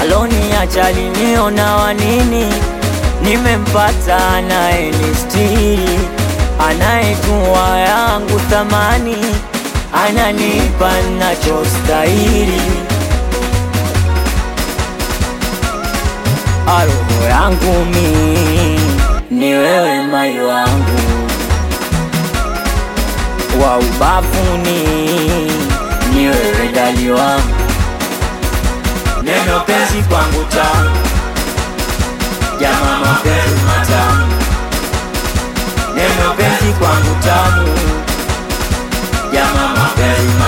aloniacha aliniona wanini, nimempata anayenistiri, anayejua yangu thamani, ananipa nachostahili. Roho yangu mi ni wewe, mai wangu wa ubavuni, ni wewe dali wangu, neno penzi kwangu tamu, jama mapenzi matamu, neno penzi kwangu tamu, jama mapenzi